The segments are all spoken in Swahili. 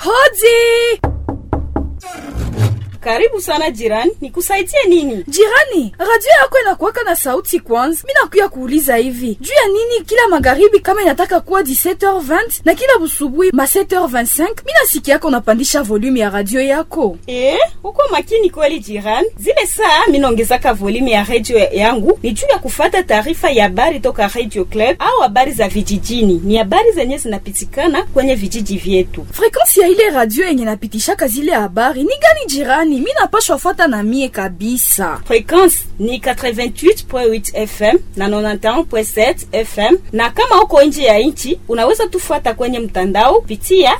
Hodi! Karibu sana jirani, nikusaidie nini? Jirani, radio yako inakuwaka na sauti kwanza. Mi nakuya kuuliza hivi juu ya nini kila magharibi kama inataka kuwa 17h20 na kila busubuhi ma 7h25 mi nasikia yako unapandisha volume ya radio yako. Eh, uko makini kweli jirani. Zile saa minaongezaka volume ya radio yangu ni juu ya kufata taarifa ya habari toka Radio Club au habari za vijijini. Ni habari zenye zinapitikana kwenye vijiji vyetu. Frekansi ya ile radio yenye napitishaka zile habari ni gani jirani? Mi napashwa fuata na mie kabisa. Frekwensi ni 88.8 FM na 91.7 FM, na kama uko nje ya nchi unaweza tufuata kwenye mtandao pitia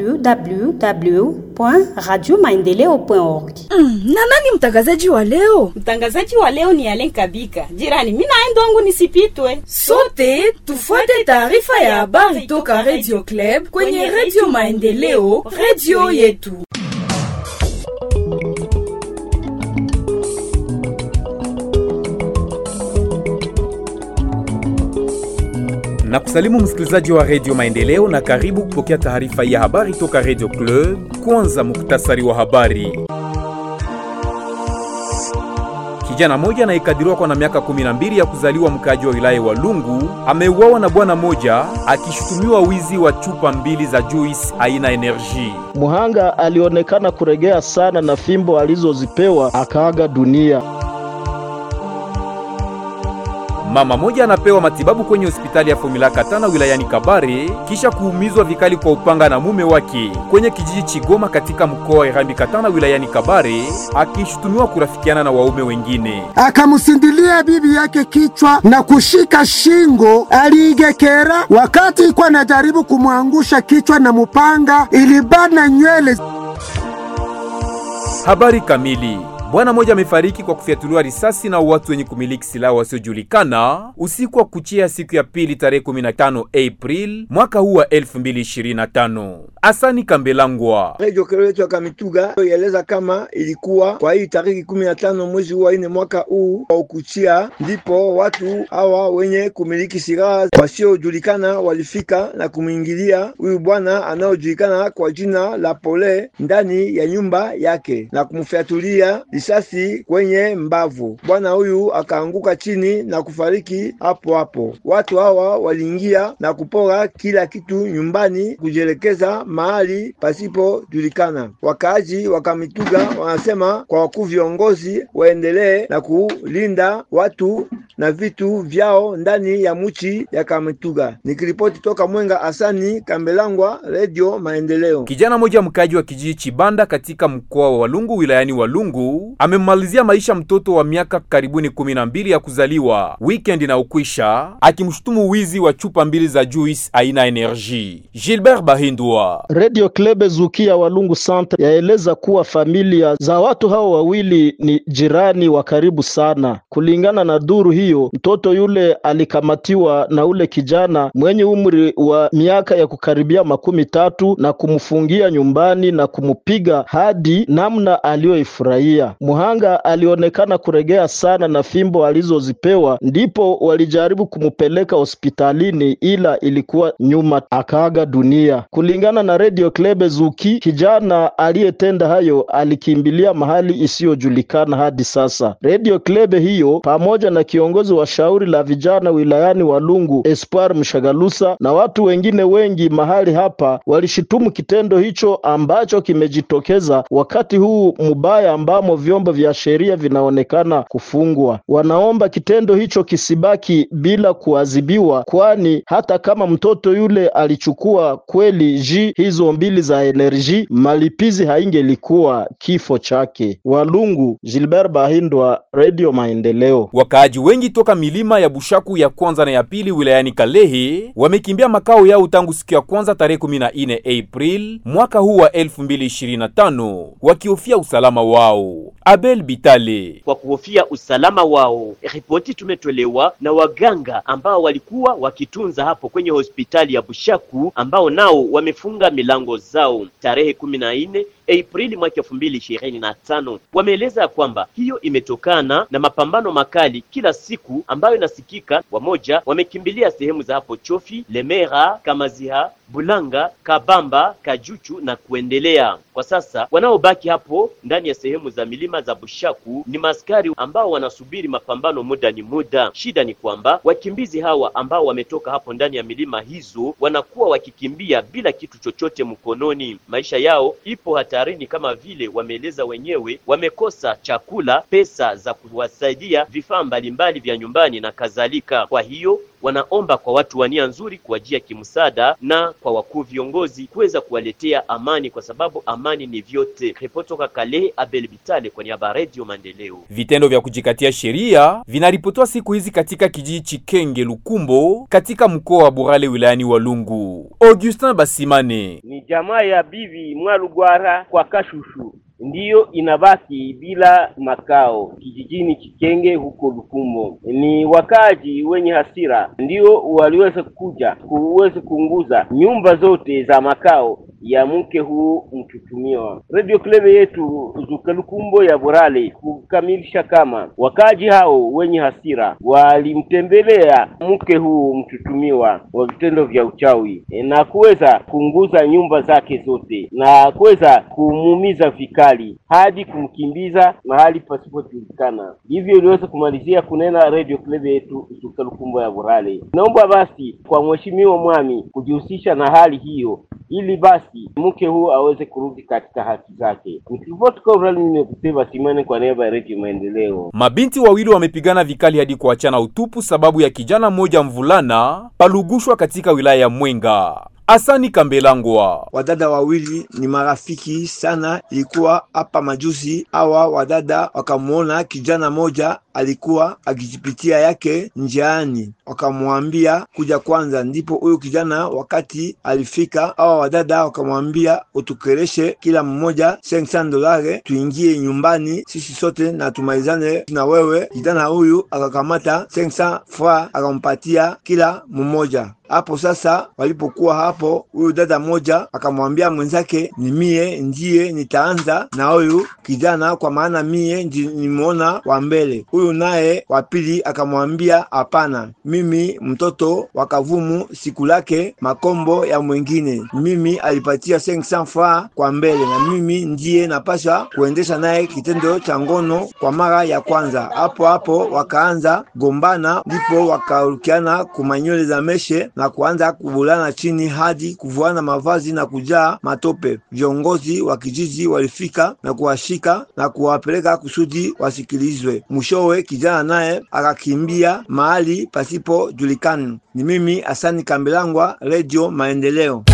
www.radiomaendeleo.org. Mm, na nani mtangazaji wa leo? Mtangazaji wa leo ni Alen Kabika. Jirani, mimi naenda wangu nisipitwe. Sote tufuate taarifa ya habari toka Radio Club kwenye Radio Maendeleo, radio yetu. na kusalimu msikilizaji wa redio Maendeleo na karibu kupokea taarifa ya habari toka redio Club. Kwanza muktasari wa habari. Kijana moja anayekadiriwa kwa na miaka 12 ya kuzaliwa mkaji wa wilaya wa Lungu ameuawa na bwana moja akishutumiwa wizi wa chupa mbili za juice aina Energy. Muhanga alionekana kuregea sana na fimbo alizozipewa akaaga dunia. Mama moja anapewa matibabu kwenye hospitali ya Fomila Katana wilayani Kabare kisha kuumizwa vikali kwa upanga na mume wake kwenye kijiji Chigoma katika mkoa wa Irambi Katana wilayani Kabare akishutumiwa kurafikiana na waume wengine. Akamsindilia bibi yake kichwa na kushika shingo, aliigekera. Wakati ikuwa anajaribu kumwangusha kichwa na mupanga, ilibana nywele. Habari kamili Bwana mmoja amefariki kwa kufyatuliwa risasi na watu wenye kumiliki silaha wasiojulikana usiku wa kuchia siku ya pili tarehe 15 April mwaka huu wa 2025. Asani Kambelangwa, Radio Kerecho Kamituga yaeleza kama ilikuwa kwa hii tariki 15 mwezi wa ine mwaka huu wa ukuchia, ndipo watu hawa wenye kumiliki silaha wasiojulikana walifika na kumwingilia huyu bwana anayojulikana kwa jina la Pole ndani ya nyumba yake na kumfyatulia risasi kwenye mbavu. Bwana huyu akaanguka chini na kufariki hapo hapo. Watu hawa waliingia na kupora kila kitu nyumbani, kujielekeza mahali pasipojulikana. Wakaaji wa Kamituga wanasema kwa wakuu viongozi waendelee na kulinda watu na vitu vyao ndani ya muchi ya Kamituga. Nikiripoti toka Mwenga, Asani Kambelangwa, Radio Maendeleo. Kijana mmoja mkaji wa kijiji Chibanda katika mkoa wa Walungu wilayani Walungu amemmalizia maisha mtoto wa miaka karibuni kumi na mbili ya kuzaliwa weekend na ukwisha, akimshutumu wizi wa chupa mbili za juice aina Energy. Gilbert Bahindwa, Radio Klebe Zukia Walungu Centre yaeleza kuwa familia za watu hao wawili ni jirani wa karibu sana. Kulingana na duru hiyo, mtoto yule alikamatiwa na ule kijana mwenye umri wa miaka ya kukaribia makumi tatu na kumfungia nyumbani na kumupiga hadi namna aliyoifurahia. Muhanga alionekana kuregea sana na fimbo alizozipewa, ndipo walijaribu kumupeleka hospitalini, ila ilikuwa nyuma, akaaga dunia. Kulingana na Radio Klebe Zuki, kijana aliyetenda hayo alikimbilia mahali isiyojulikana hadi sasa. Radio Klebe hiyo pamoja na kiongozi wa shauri la vijana wilayani Walungu Espoir Mshagalusa na watu wengine wengi mahali hapa walishitumu kitendo hicho ambacho kimejitokeza wakati huu mubaya ambamo vyombo vya sheria vinaonekana kufungwa. Wanaomba kitendo hicho kisibaki bila kuadhibiwa, kwani hata kama mtoto yule alichukua kweli ji hizo mbili za enerji, malipizi haingelikuwa kifo chake. Walungu, Gilbert Bahindwa, Radio Maendeleo. wakaaji wengi toka milima ya Bushaku ya kwanza na ya pili wilayani Kalehe wamekimbia makao yao tangu siku ya kwanza tarehe 14 April mwaka huu wa 2025 wakihofia usalama wao. Abel Bitale kwa kuhofia usalama wao. Ripoti tumetolewa na waganga ambao walikuwa wakitunza hapo kwenye hospitali ya Bushaku ambao nao wamefunga milango zao tarehe kumi na nne Aprili mwaka elfu mbili ishirini na tano. Wameeleza kwamba hiyo imetokana na mapambano makali kila siku usiku ambayo inasikika. Wamoja wamekimbilia sehemu za hapo Chofi, Lemera, Kamaziha, Bulanga, Kabamba, Kajuchu na kuendelea. Kwa sasa wanaobaki hapo ndani ya sehemu za milima za Bushaku ni maskari ambao wanasubiri mapambano muda ni muda. Shida ni kwamba wakimbizi hawa ambao wametoka hapo ndani ya milima hizo wanakuwa wakikimbia bila kitu chochote mkononi. Maisha yao ipo hatarini, kama vile wameeleza wenyewe, wamekosa chakula, pesa za kuwasaidia vifaa mbalimbali vya nyumbani na kadhalika. Kwa hiyo wanaomba kwa watu wa nia nzuri kuwajia kimsaada na kwa wakuu viongozi kuweza kuwaletea amani, kwa sababu amani ni vyote. Ripoti toka Kale, Abel Bitale kwa niaba ya Radio Maendeleo. Vitendo vya kujikatia sheria vinaripotiwa siku hizi katika kijiji Chikenge Lukumbo katika mkoa wa Burale wilayani Walungu. Augustin Basimane ni jamaa ya bibi Mwalugwara kwa Kashushu ndiyo inabaki bila makao kijijini Chikenge huko Lukumbo. Ni wakaji wenye hasira ndio waliweza kuja kuweza kuunguza nyumba zote za makao ya mke huu mtutumiwa. Radio Klebe yetu Zuka Lukumbo ya Borale kukamilisha kama wakaji hao wenye hasira walimtembelea mke huu mtutumiwa wa vitendo vya uchawi e, na kuweza kuunguza nyumba zake zote na kuweza kumuumiza vikali hadi kumkimbiza mahali pasipojulikana. Hivyo iliweza kumalizia kunena Radio Klebe yetu Zuka Lukumbo ya Borale. Naomba basi kwa mheshimiwa mwami kujihusisha na hali hiyo ili basi mke huu aweze kurudi katika haki zake. Nikiripoti kwa Urali, nimekuteva Simane kwa niaba ya Redio Maendeleo. Mabinti wawili wamepigana vikali hadi kuachana utupu sababu ya kijana mmoja mvulana palugushwa katika wilaya ya Mwenga. Asani Kambelangwa. Wadada wawili ni marafiki sana, ilikuwa hapa majuzi. Hawa wadada wakamwona kijana moja alikuwa akijipitia yake njiani, wakamwambia kuja kwanza. Ndipo huyo kijana wakati alifika, hawa wadada wakamwambia utukereshe kila mmoja 500 dolare, tuingie nyumbani sisi sote na tumalizane na wewe. Kijana huyu akakamata 500 francs akampatia kila mmoja. Hapo sasa walipokuwa hapo, huyu dada moja akamwambia mwenzake, ni mie ndiye nitaanza na huyu kijana, kwa maana mie nimeona wa mbele. Huyu naye wa pili akamwambia, hapana, mimi mtoto wa Kavumu siku lake makombo ya mwingine, mimi alipatia 500 francs kwa mbele, na mimi ndiye napasha kuendesha naye kitendo cha ngono kwa mara ya kwanza. Hapo hapo wakaanza gombana, ndipo wakarukiana kumanyole za meshe na kuanza kubulana chini hadi kuvuana mavazi na kujaa matope. Viongozi wa kijiji walifika na kuwashika na kuwapeleka kusudi wasikilizwe. Mwishowe kijana naye akakimbia mahali pasipojulikana. Ni mimi Asani Kambelangwa, Radio Maendeleo.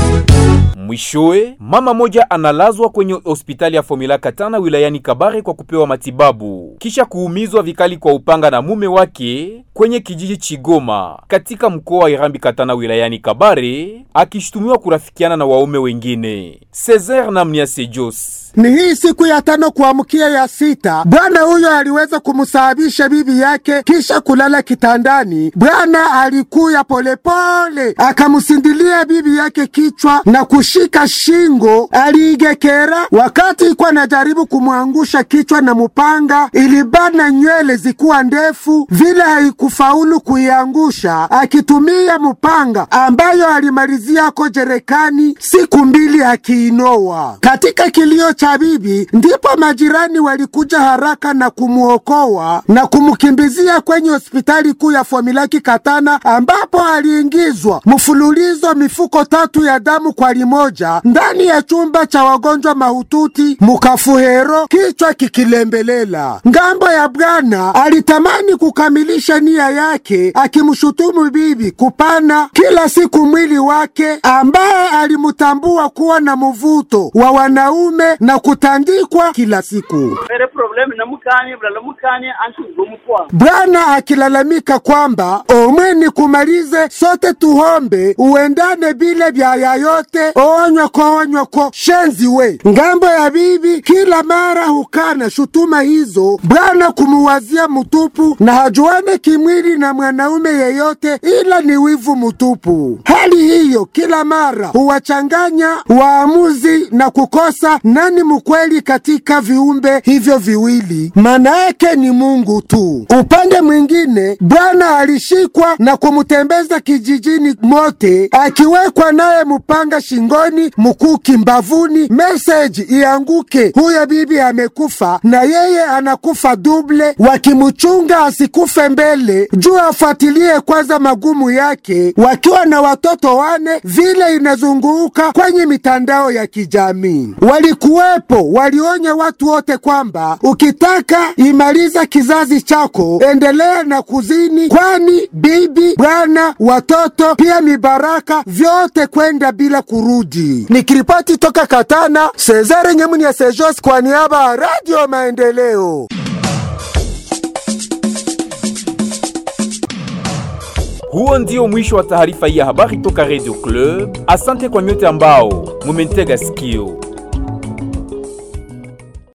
Mwishowe, mama moja analazwa kwenye hospitali ya Fomila Katana wilayani Kabare kwa kupewa matibabu kisha kuumizwa vikali kwa upanga na mume wake kwenye kijiji Chigoma katika mkoa wa Irambi Katana wilayani Kabare, akishutumiwa kurafikiana na waume wengine. Cesar Namniase Jos ni hii siku ya tano kuamkia ya sita, bwana huyo aliweza kumsababisha bibi yake kisha kulala kitandani. Bwana alikuya polepole akamsindilia bibi yake kichwa na kushika shingo, aliigekera. Wakati ikuwa anajaribu kumwangusha kichwa na mupanga, ilibana nywele zikuwa ndefu vile, haikufaulu kuiangusha akitumia mupanga ambayo alimaliziako jerekani siku mbili akiinoa. Katika kilio cha bibi ndipo majirani walikuja haraka na kumwokoa na kumkimbizia kwenye hospitali kuu ya Fomilaki Katana, ambapo aliingizwa mfululizo mifuko tatu ya damu kwa limoja ndani ya chumba cha wagonjwa mahututi mukafuhero, kichwa kikilembelela. Ngambo ya bwana alitamani kukamilisha nia yake, akimshutumu bibi kupana kila siku mwili wake, ambaye alimtambua kuwa na mvuto wa wanaume na kutandikwa kila siku. Bwana akilalamika kwamba omwe ni kumalize sote tuhombe uendane bile byaya yote onyoko onyoko shenzi we ngambo ya bibi kila mara hukana shutuma hizo bwana kumuwazia mutupu na hajuane kimwili na mwanaume yeyote ila ni wivu mutupu hali hiyo kila mara huwachanganya waamuzi na kukosa nani mkweli katika viumbe hivyo viwili maana yake ni mungu tu upande mwingine bwana alishikwa na kumtembeza kijijini mote akiwekwa naye mupanga shingoni mkuki mbavuni meseji ianguke huyo bibi amekufa na yeye anakufa duble wakimchunga asikufe mbele juu afuatilie kwanza magumu yake wakiwa na watoto wane vile inazunguka kwenye mitandao ya kijamii walikuwepo walionya watu wote kwamba ukitaka imaliza kizazi chako endelea na kuzini kwani bibi bwana watoto pia mibaraka vyote kwenda bila kurudi nikiripoti toka katana sezare nyemuni ya sejos kwa niaba ya radio maendeleo Huo ndio mwisho wa taarifa hii ya habari toka Radio Club. Asante kwa nyote ambao mumentega sikio.